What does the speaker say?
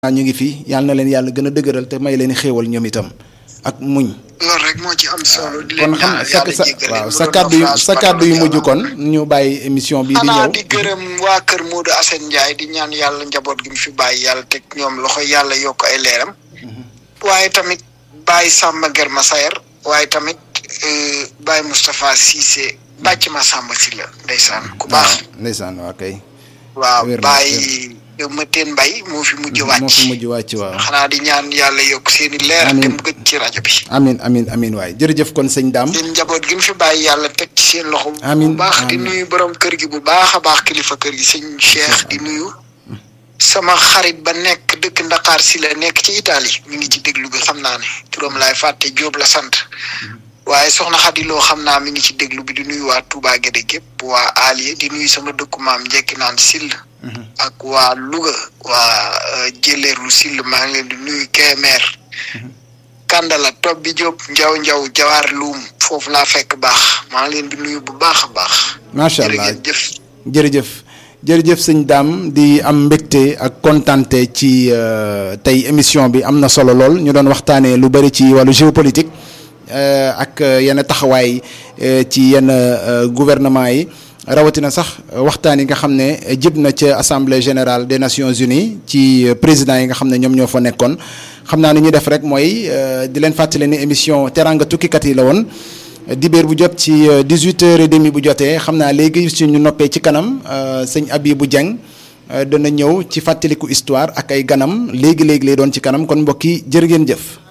ñu ngi fi yàlla na leen yàlla gën a dëgëral te may leen xéewal ñoom itam ak muñ. loolu rek moo ci am solo. di kon leen xam ñaanal sa yàlla sa jéggal leen waaw mu sa doon kàddu yu naufrage sa kàddu yu par mujj yàlla. kon ñu bàyyi émission bi di xanaa ñëw. di gërëm waa kër Modou Assane Ndiaye di ñaan yàlla njaboot gi mu fi bàyyi yàlla teg ñoom loxo yàlla yokk ay leeram. waaye tamit Baye Samba Germa Sayer waaye tamit euh, Baye Moustapha Cissé bàcc ma Samba si la ndeysaan ku baax. waaw ndeysaan waa kay. waaw wér na, Baye Mateen Mbaye moo fi mujj wàcc. moo fi mujj wàcc waaw. xanaa di ñaan yàlla yokk seen i leer. Amiin. te mu gëj ci rajo bi. amin amin amin waay jërëjëf kon sëñ Dame. seen njaboot gi mu fi bàyyi yàlla teg ci seen loxo. Amiin, bu baax di amiin. nuyu borom kër gi bu baax a baax kilifa kër gi sëñ Cheikh di nuyu. sama xarit ba nekk dëkk Ndakaar si la nekk ci Italie mi ngi ci déglu bi xam naa ne turam laay fàtte Jóob la sant waaye soxna Xadi Loo xam naa mi ngi ci déglu bi di nuyu waa Touba Guédé gépp waa Alié di nuyu sama dëkku maam njekki naan Sill ak waa Louga waa euh, Jëleeru Sill maa ngi leen di nuyu Kemer Kandala Tob bi Diop Njaw Njaw Jawaar Luum foofu laa fekk baax maa ngi leen di nuyu bu baax a baax. macha allah jërëjëf. jërëjëf jërëjëf sëñ Dame di am mbégte ak kontante ci euh, tey émission bi am na solo lool ñu doon waxtaanee lu bëri ci wàllu géopolitique euh, ak euh, yenn taxawaay euh, ci yenn euh, gouvernement yi rawatina sax waxtaan yi nga xam ne jib na ca assemblée générale des nations unies ci euh, président yi nga xam ne ñoom ñoo fa nekkoon xam naa ni ñu def rek mooy euh, di leen fàttali ni émission teranga tukkikat yi la woon. dibéer bu jot ci dix-huit heures et demi bu jotee xam naa léegi suñu noppee ci kanam euh, sëñ Abibou Dieng euh, dana ñëw ci fàttaliku histoire ak ay ganam léegi léegi lay doon ci kanam kon mbokk yi jërë ngeen jëf.